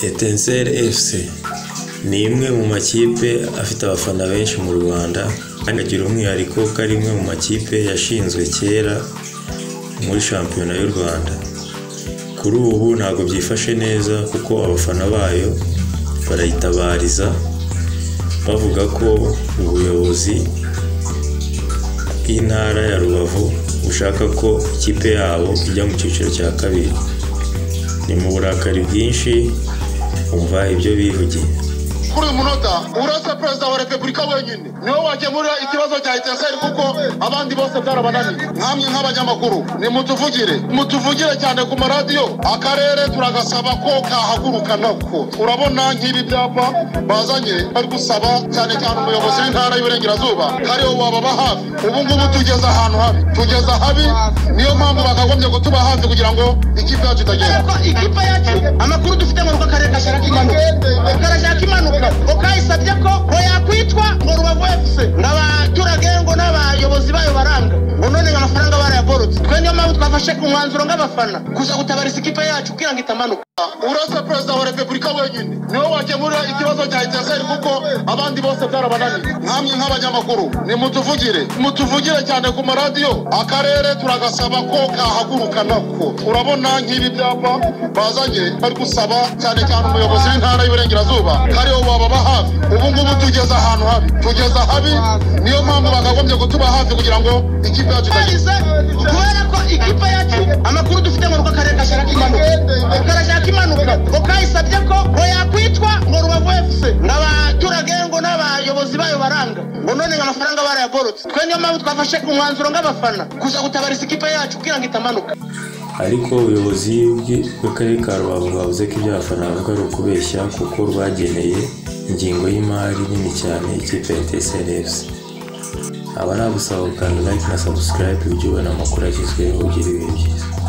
Etincelles FC ni imwe mu makipe afite abafana benshi mu Rwanda kandi agira umwihariko ko ari imwe mu makipe yashinzwe kera muri shampiyona y'u Rwanda, kuri ubu ntabwo byifashe neza kuko abafana bayo barayitabariza bavuga ko ubuyobozi bw'intara ya Rubavu bushaka ko ikipe yabo ijya mu cyiciro cya kabiri, ni mu burakari bwinshi umva ibyo bivugiye. kuri uyu munota uretse perezida wa repubulika wenyine niwe wakemurira ikibazo cya eteseri kuko abandi bose byarabananiye nkamwe nk'abanyamakuru nimutuvugire mutuvugire cyane ku maradiyo akarere turagasaba ko kahaguruka nako urabona nk'ibi byapa bazanye bari gusaba cyane cyane umuyobozi w'intara y'uburengerazuba kariho wababa hafi ubu ngubu tugeze ahantu habi tugeze ahabi niyo mpamvu bakagombye kutuba hafi kugira ngo ikipe yacu itagenda ko ikipe yacu amakuru dufite ngo rugo akarere gashaka impanuka karashaka impanuka ukayisabye ko ngo yakwitwa ngo rubavu efuse n'abaturage ngo n'abayobozi bayo baranga ngo none amafaranga barayagorotse twe niyo mpamvu twafashe umwanzuro nk'abafana kuza gutabariza ikipe yacu kugira ngo itamanuka uretse perezida wa repubulika wenyine niwe wakemurira ikibazo cya eteseri kuko abandi bose byarabananiye nkamwe nk'abanyamakuru nimutuvugire mutuvugire cyane ku maradiyo akarere turagasaba ko kahaguruka nako urabona nk'ibi byapa bazanye bari gusaba cyane cyane umuyobozi w'intara y'uburengerazuba kariho wababa hafi ubu ngubu tugeze ahantu habi tugeze habi niyo mpamvu bakagombye kutuba hafi kugira ngo ikipe yacu itagenda bahise kubera ko ikipe yacu amakuru dufite ngo rugo akarere gashaka impanuka karashaka impanuka ukayisabye ko ngo yakwitwa ngo rubavu efuse n'abaturage ngo n'abayobozi bayo baranga ngo none ngo amafaranga barayagorotse twe niyo mpamvu twafashe umwanzuro nk'abafana kuza gutabariza ikipe yacu kugira ngo itamanuka ariko ubuyobozi bw'i- bw'akarere ka Rubavu bwavuze ko ibyo abafana bavuga ari ukubeshya kuko rwageneye ingengo y'imari nini cyane ikipe ya Etincelles FC. Aba nagusaba gukanda like na subscribe ujye ubona amakuru agezweho ugira ibihe byiza.